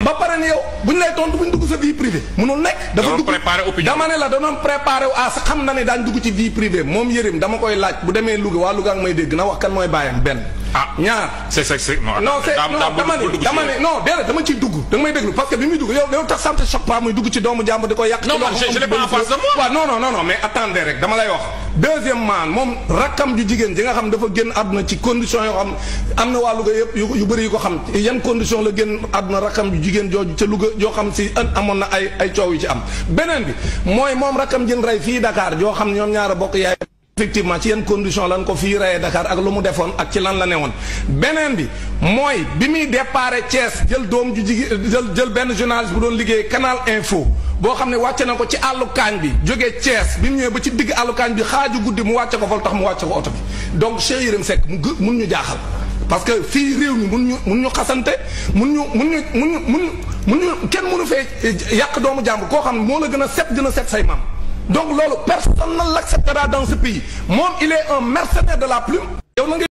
ba pare ne yow bu ñu lay tontu bu ñu dugg sa vie privée munul nekk. dafa doon dugg préparer opinion. dama ne la da doon préparé wu ah sa xam na ne daañu dugg ci vie privée moom Yérim dama koy laaj bu demee Louga waa Louga ak may dégg na wax kan mooy bàyyam benn. ah ñaar. c'est c'est c'est non non c'est daam- non daam bul- dama bul ne dugg ci dama yooyu. ne non déedéet dama ciy dugg da nga may déglu parce que bi muy dugg yow yow tax sant choc pas muy dugg ci doomu jàmbur di ko yàq. Non, ci man, loo xam je- je l'ai amul pas en face de moi. waaw non non non non mais attendez rek dama lay wax. deuxièmement moom rakkam ju jigéen ji nga xam dafa génn àdduna ci condition yoo xam am na waa Louga yëpp yu yu bëri yu ko xam yan condition la génn àdduna rakkam ju jigéen jooju ca Louga joo xam si an amoon na ay ay coow yu ci am. beneen bi mooy moom rakkam jën rey fii Dakar joo xam ñoom ñaar a bokk yaay. effectivement ci yan condition lan ko fii reyee Dakar ak lu mu defoon ak ci lan la newoon beneen bi mooy bi muy déparé Thiès jël doom ju jigéen jël jël benn journaliste bu doon liggéey Canal Info boo xam ne wàcce na ko ci àllu kaañ bi jógee Thiès bi mu ñëwee ba ci digg àllu kaañ bi xaaju guddi mu wàcce ko fa lu tax mu wàcce ko oto bi donc Cheikh Yérim Seck mu gë mun ñu jaaxal parce que fii réew mi mun ñu mun ñu xasante mun ñu mun ñu mun ñu mun mun ñu kenn mënu fee yàq doomu jàmbur koo xam ne moo la gën a set gën a set say maam donc loolu personne ne l'acceptera dans ce pays moom il est un mercenaire de la plume yow na nga